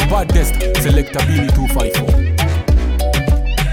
baddest selector Billy 254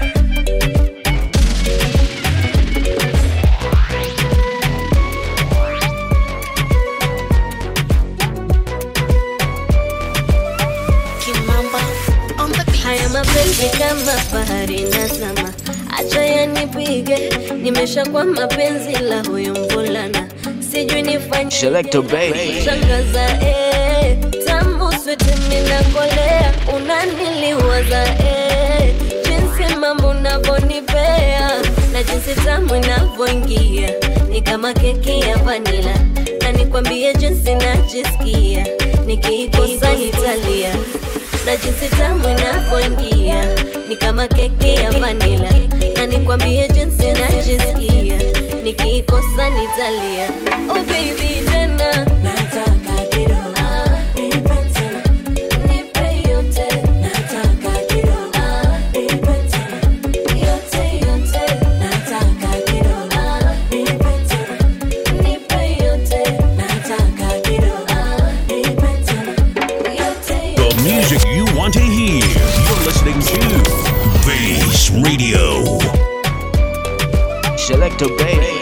haya mapenzi kama bahari nazama, acha yanipige, nimeshakuwa mapenzi la huyu mvulana, sijui nifanye Selector baby. shangaza eh, tamu switi minakolea, unaniliwaza eh, jinsi mambo unavyonipea na jinsi tamu inavyoingia ni kama keki ya vanila, na nikwambie jinsi najisikia nikiikosa nitalia na jinsi tamu inavyoingia ni kama keki ya vanila, na nikwambie jinsi najisikia nikiikosa nitalia. Oh baby, tena nataka kidogo Ah, nipe tena. Nipe yote. Nataka kidogo Ah, nipe tena. Yote, yote. Nataka kidogo Ah, nipe tena. Nipe yote. Nataka kidogo Ah, nipe tena. Yote, The music you want to hear. You're listening to Bass Radio. Selector baby.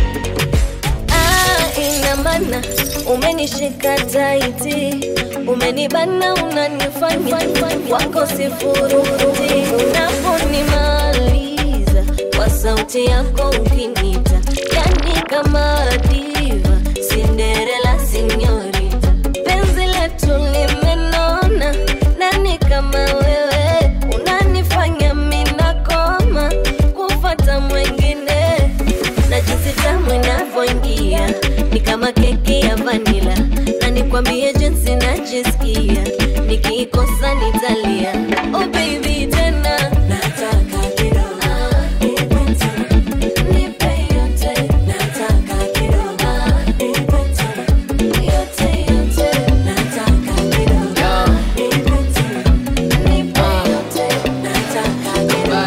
Ah, ina maana umenishika taiti, umenibana, unanifanya wako sifuruti, unaponimaliza kwa sauti yako ukinita, yani kama diva, Cinderella sinyorita, penzi letu limenona, nani kama wewe unanifanya minakoma kufata mwengine na jinsi tamu inavyoingia ni kama keki ya vanila, na nikwambie jinsi najisikia nikiikosa nitalia. Oh baby, tena nataka kidogo Ah, nipe tena. Nipe yote. Nataka kidogo Ah, nipe tena. Yote, yote. Nataka kidogo Ah, nipe tena. Nipe yote. Nataka kidogo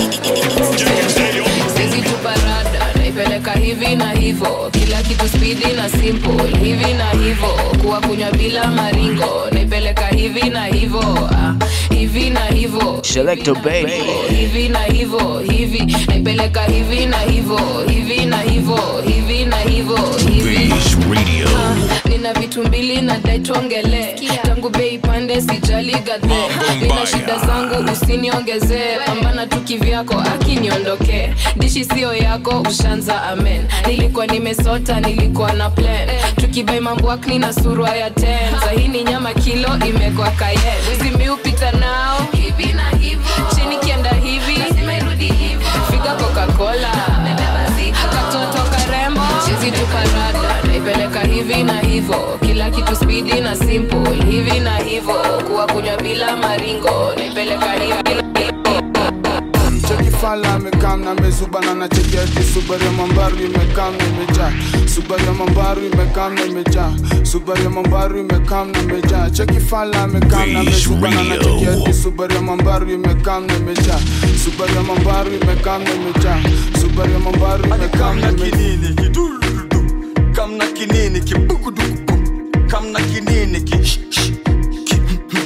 Ah, Sizi tuparada naipeleka hivi na hivo, kila kitu spidi na simple hivi na hivo, kuwa kunywa bila maringo naipeleka hivi na hivo, ah, hivi na hivo Selector baby. hivi na hivo hivi naipeleka hivi na hivo hivi na hivo hivi na hivo hivi Bass Radio. nina vitu mbili na dai tuongele tangu bei pande sijali gadhe nina shida zangu usiniongezee pambana tu kivyako akiniondokee dishi sio yako ushanza amen nilikuwa nimesota nilikuwa na plan tukibai mamboakni na surwa ya ten sahini nyama kilo imekwa kayen wizi miupita nao hivi na hivo chini kienda hivi figa coca-cola katoto karembo chizi tuparada naipeleka hivi na hivo kila kitu spidi na simple hivi na hivo kuwa kunywa bila maringo naipeleka hivi na hivo cheki fala amekam na mezubana na cheki hadi subaru ya mambaru imekam na imejaa subaru ya mambaru imekam na imejaa subaru ya mambaru imekam na imejaa cheki fala amekam na Bass mezubana na cheki Radio. hadi subaru ya mambaru imekam na imejaa subaru ya mambaru imekam na imejaa subaru ya mambaru imekam na imejaa kinini kidurudu kamna kinini kibugudugu kamna kinini ki sh- sh- ki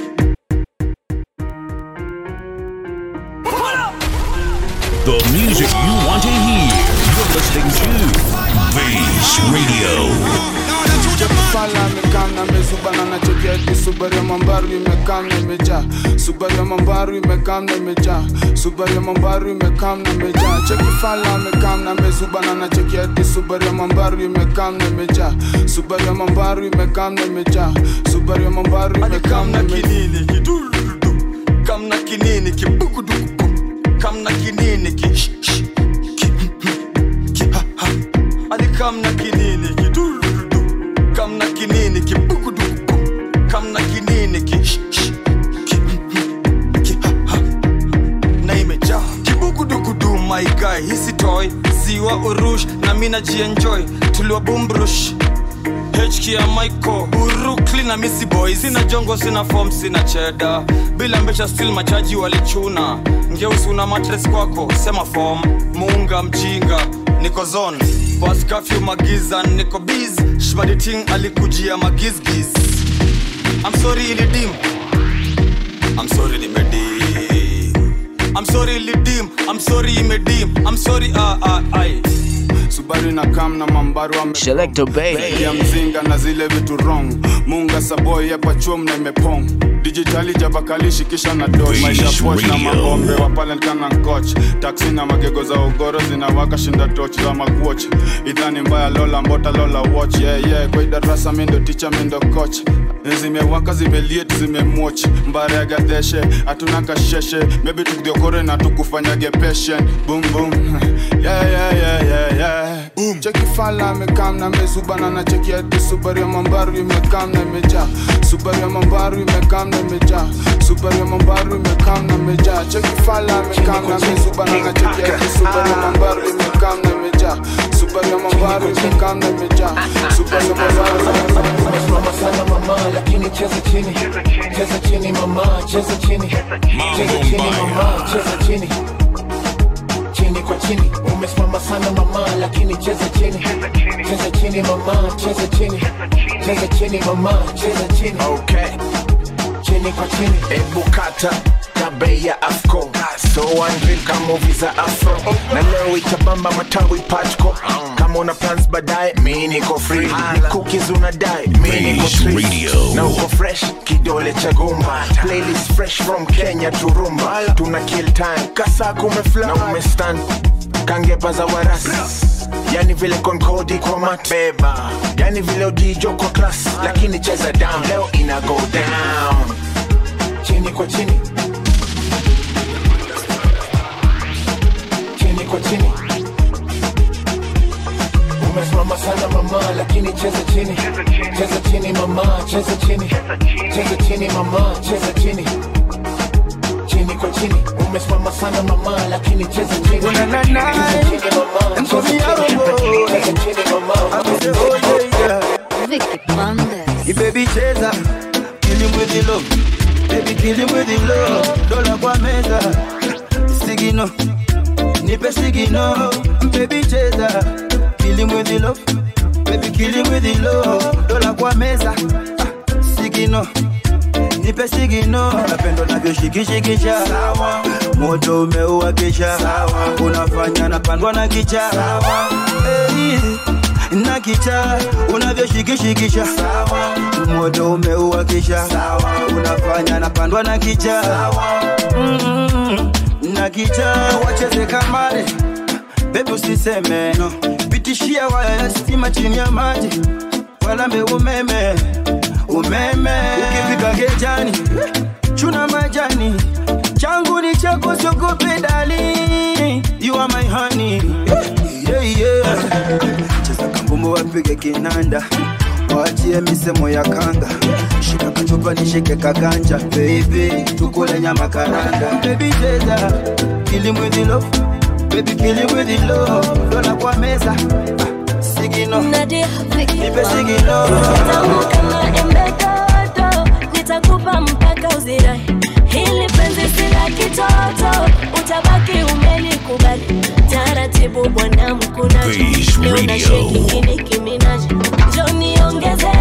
The music you want to hear. You're listening to Bass Radio. fala amekam na mezubana na cheki hadi subaru ya mambaru imekam na imejaa subaru ya mambaru imekam na imejaa subaru ya mambaru imekam na imejaa cheki fala amekam na mezubana na cheki hadi subaru ya mambaru imekam na imejaa subaru ya mambaru imekam na imejaa subaru ya mambaru imekam na kamna imejaa kinini kidurudu kamna kinini kibugudugu kamna kinini ki sh- sh- ki ki ha ha ali kamna kinini kidurudu kamna kinini kibugudugu kamna kinini ki sh- sh- ki ki ha ha na imejaa kibugudugudu my guy hisi toy ziwa urush na mina jienjoy tuliwa bumbrush HK ya Michael Brooklyn na Missy Boy sina jongo sina form sina cheda bila mbesha still machaji walichuna ngeusi una matres kwako sema form muunga mjinga niko zone bas curfew magiza niko biz shmaditing alikujia magizgiz I'm sorry ilidim I'm sorry nimedim I'm sorry lidim I'm sorry imedim I'm sorry ah ah ai Subaru na kam na mambaru ame Selector Bay. ya mzinga na zile vitu wrong munga saboy hapa chum na imepong dijitali jabakalishi kisha na do maisha poch na Radio. magombe wapalenkana nkoch taksi na magego za ugoro zinawaka shinda toch za makuoch idhani mbaya lola mbota lola watch yeah, yeah. kwa idarasa mindo ticha mindo coach zimewaka zimeliet zimemwoch mbare ya gadeshe hatuna kasheshe mebi tukidiokore na tukufanyage patient boom boom yeah, yeah, yeah, yeah, yeah. Boom. cheki fala amekam na mezubana na cheki hadi subaru ya mambaru imekam na imejaa subaru ya mambaru imekam na imejaa subaru ya mambaru imekam na imejaa cheki fala amekam na mezubana na cheki hadi subaru ya mambaru imekam na imejaa subaru ya mambaru imekam na imejaa subaru ya mambaru Mama sana mama lakini cheza chini cheza chini mama cheza chini cheza chini mama cheza chini chini kwa chini umesimama sana mama lakini cheza chini cheza chini mama cheza chini cheza chini mama cheza chini Okay, chini kwa chini ebu kata tabe ya afco so andril kama movie za afro na leo itabamba matawi patco kama una plans baadaye mi niko free ni cookies unadai mi niko Base street. Radio. na uko fresh kidole cha gumba playlist fresh from kenya to rumba tuna kill time kasa kumefly na umestand kangepa za warasi yani vile konkodi kwa mat beba yani vile udijo kwa class lakini cheza down leo ina go down chini kwa chini chini kwa chini umesimama sana mama lakini cheza chini cheza chini mama cheza chini cheza chini mama cheza chini chini kwa chini umesimama sana mama lakini cheza chini cheza chini mama cheza chini cheza chini mama Vicky Bandes. You baby cheza Kill him with the love Baby kill him with the love Dola kwa meza Sigino Nipe sigino Baby cheza Kill him with the love Baby kill him with the love Dola kwa meza Ah, Sigino Nipe sigino Napendo navyoshikishikisha Moto umeua kisha Unafanya napandwa na kicha hey na kicha unavyoshikishikisha moto umeua kisha unafanya napandwa na kicha Mm, na kicha wacheze kamare bebi usiseme no. pitishia waya ya stima chini ya maji walambe umeme umeme ukifika gejani chuna majani changu ni chako sogope dali you are my honey yeah, yeah. cheza kambumbu wapige kinanda waachie misemo ya kanga shika kachupa nishike kaganja baby tukule nyama karanga baby cheza kill him with the love baby kill him with the love dola kwa meza ah, sigino Nadia Vicky nipe sigino Tamu kama embe dodo, nitakupa mpaka uzirai. Hili penzi si la kitoto, utabaki umelikubali. Taratibu bwana mkunaji, Base leo na Radio. sheki Nicki Minaj. Njoo niongeze,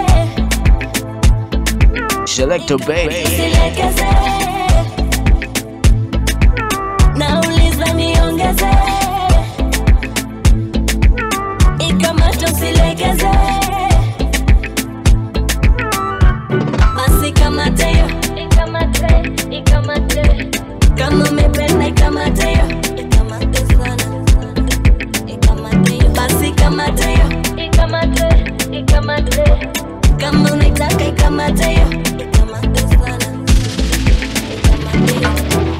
Selector Bay. silegeze. Nauliza niongeze, ikamata usilegeze. Basi kamate yo, ikamate, ikamate. Kama umependa ikamate yo, ikamate sana, ikamate yo. Basi kamate yo, ikamate, ikamate. Kama unaitaka ikamate yo, ikamate sana, ikamate yo.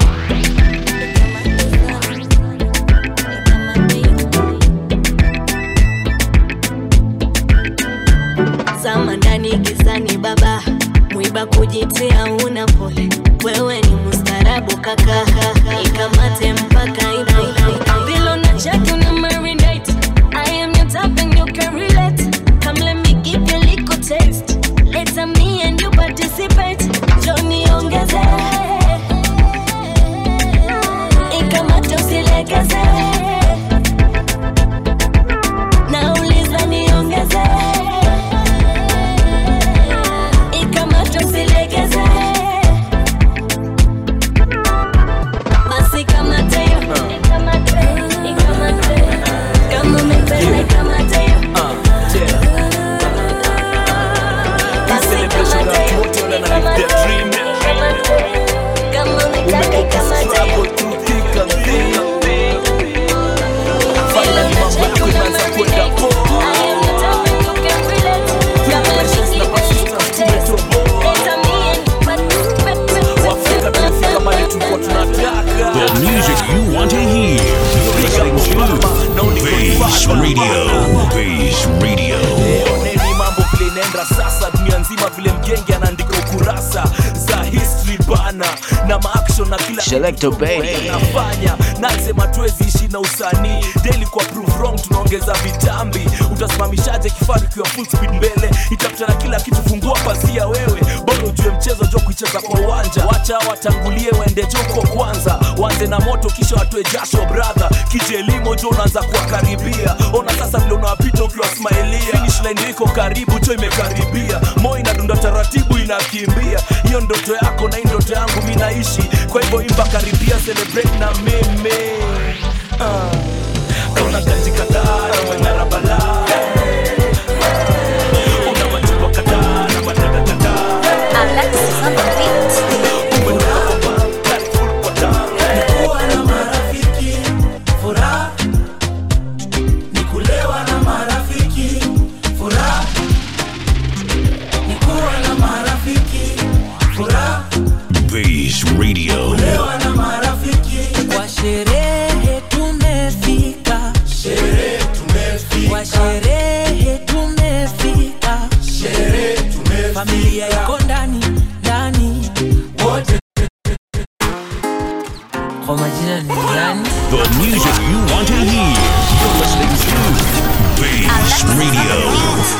Zama ndani gizani baba, mwiba kujitia una pole. Wewe ni mustarabu kaka, ikamate mpaka ina Vilo na chaki una marinate. I am your type and you can relate. Come let me give you a little taste. Later me and you participate. Johnny ongeze. Ikamate usilegeze. Nauliza niongeze. Ikamate usilegeze. you want to hear. You're listening to Base Radio. Base Radio. oneni mambo vile inaenda sasa dunia nzima vile mgenge anaandika ukurasa za history bana na maaction na kila Selector Bay. nafanya nasema tuwezi ishi na usanii daily kwa prove wrong tunaongeza vitambi utasimamishaje kifaru kiwa full speed mbele itakutana kila kitu fungua pazia wewe bora ujue mchezo jo kuicheza kwa uwanja wacha watangulie waende joko kwanza wanze na moto kisha watoe jasho brother kije limo jo unaanza kuwakaribia ona sasa vile unawapita ukiwasmailia finish line iko karibu jo imekaribia moyo inadunda taratibu inakimbia hiyo ndoto yako na hii ndoto yangu mi naishi kwa hivyo imba karibia celebrate na mimi uh. kauna kanji kadhaa na mang'ara balaa una machupa kadhaa na matata kadhaa kuwa na marafiki furaha ni kulewa na marafiki furaha ni kuwa na marafiki furaha Base Radio. kulewa na marafiki kwa sherehe tumefika sherehe tumefika kwa sherehe tumefika sherehe tumefika familia iko ndani ndani wote kwa majina ni nani The music you want to hear. You're listening to Base Radio.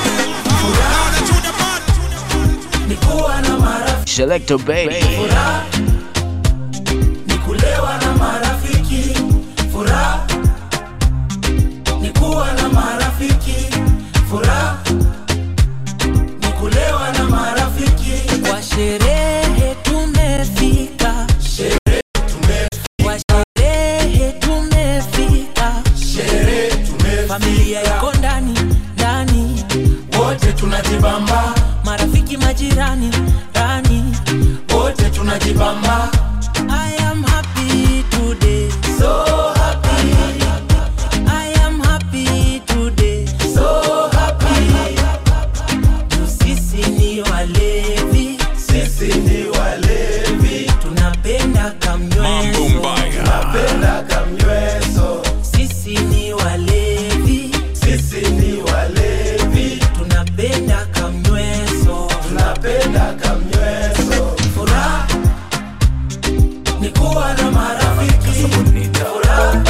ni kuwa na marafiki Selector Bay. furaha ni kulewa na marafiki furaha ni kuwa na marafiki furaha ni kulewa na marafiki kwa sherehe tumefika sherehe tumefika kwa sherehe tumefika sherehe tumefika familia iko ndani ndani wote tunajibamba marafiki majirani ndani wote tunajibamba I am happy today so happy I am happy today so happy Tu sisi ni walevi sisi ni walevi tunapenda kamnyweso tunapenda kamnyweso sisi ni walevi sisi ni walevi tunapenda kamnyweso tunapenda kamnyweso furaha ni kuwa na marafiki furaha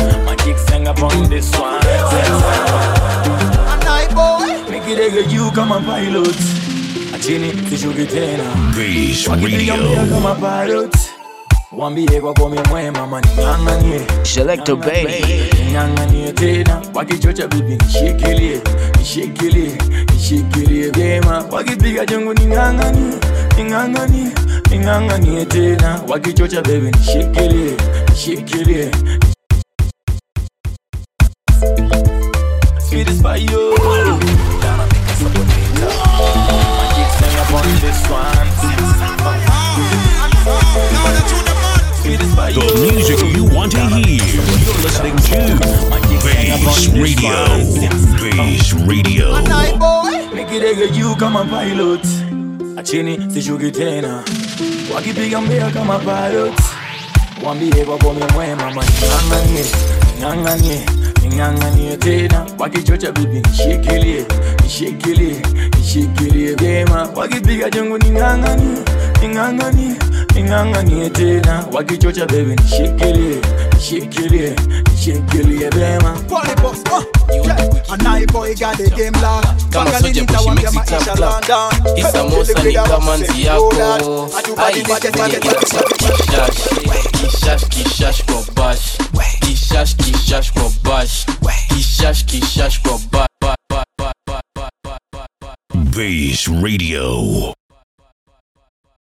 Nikidege juu kama pilot achini sishuki tena Base Wakipiga mbio Radio. kama pilot wambie kwa komi mwema maning'ang'anie Selector Bay. ning'ang'anie tena wakichocha bibi nishikilie nishikilie nishikilie vyema wakipiga jongo ning'ang'anie ning'ang'anie ning'ang'anie tena wakichocha bebi nishikilie nishikilie Sweet as fire. Magic sing upon this one. Sweet as fire. The music you want to hear. You're listening to Base Radio. Base Radio. nikidege juu kama pilot achini sishuki tena wakipiga mbea kama pilot wambie kwa komi mwema maning'ang'anie ning'ang'anie ning'ang'anie tena wakichocha bibi nishikilie nishikilie nishikilie vyema wakipiga jongo ning'ang'anie ning'ang'anie ning'ang'anie tena wakichocha bebi nishikilie nishikilie nishikilie vyema anaiboy got the game locked. Kama Pangani soja nitawambia kushimix maisha itapla. London. Isamosa ni kama nzi yako Ai, Atubadilike ngoja pale kishash kishash kishash kwa bash kishash kishash kwa bash kishash kishash kwa bash Base Radio.